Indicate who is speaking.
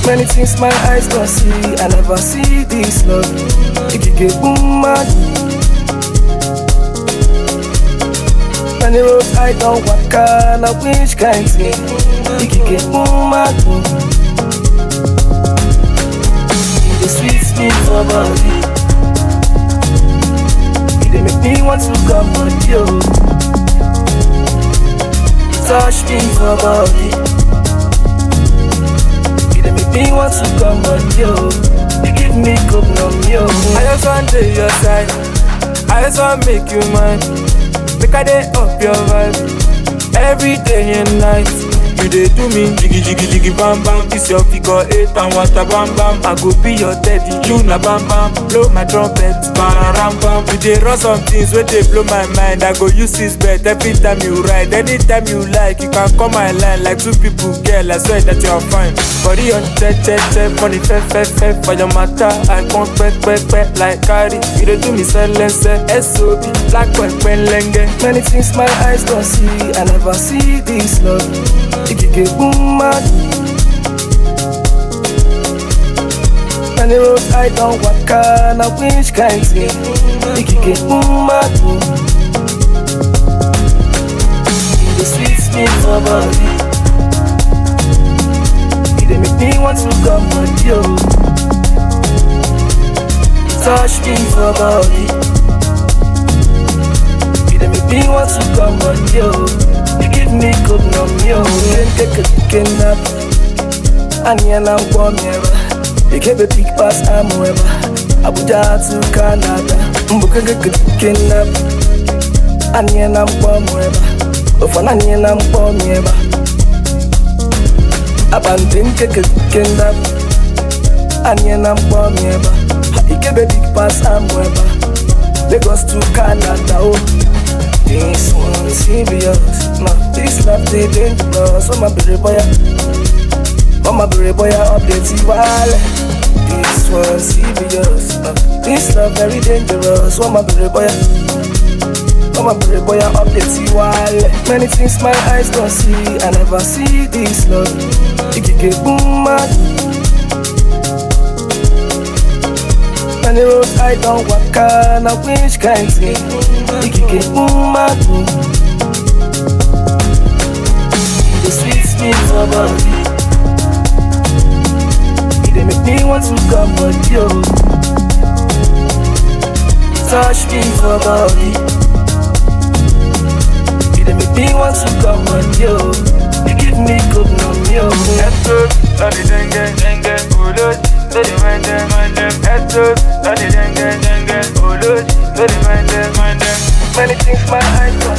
Speaker 1: Many things my eyes don't see, I never see this love. Ikike boom mad. Many roads I don't walk on, I wish kind thing. Ikike boom mad. The sweet me for body. It dey make me want to come on you. Touch me for body. It dey make me want to come on you. You give me good numb you.
Speaker 2: I just want to your side. I just want make you mine. Make I day up your vibe every day and night. You dey do me jiggy jiggy jiggy bam bam. This your figure eight and water bam bam. I go be your daddy, you na bam bam. Blow my trumpet, bam bam. You dey run some things wey dey blow my mind. I go use this bet every time you ride. Anytime you like, you can come my line like two people. Girl, I swear that you are fine. Body on check check check, money fe fe fe for your matter. I come pe pe pe like carry. You dey do me silence, SOB, black pen pen lenge.
Speaker 1: Many things my eyes don't see, I never see this love. Ikike boom mad. Many roads I don't walk on, I wish kind thing. Ikike boom mad. The sweet me for body. It dey make me want to come on you. Touch me for body. You dey make me want to come on you. You give me good numb you. Nke kidnap. Anya na nkwo mieba. Ikebe big pass amweba. Abuja to Canada. Mbuka kidnap. Anya na nkwo mweba. Ofana anya na nkwo mieba. Abandon nke kidnap. Anya na nkwo mieba. Ikebe big pass amweba. Lagos to Canada. Oh. This one serious. Nah, this love they dangerous. Oh my baby boy, oh my baby boy, update you wale. This one serious. Nah, this love very dangerous. Oh my baby boy, oh my baby boy, update you wale. Many things my eyes don't see, I never see this love. Ikike boom mad. Many roads I don't walk on, I wish kind thing. Ikike boom mad. The sweet me for body. It dey make me want to come on you. Touch me for body. It dey make me want to come on you. You give me good numb you.
Speaker 2: Etos, lodi denge, denge, uloji, lodi mende, mende. Etos, lodi denge, denge, uloji, lodi mende, mende.
Speaker 1: Many things my eyes don't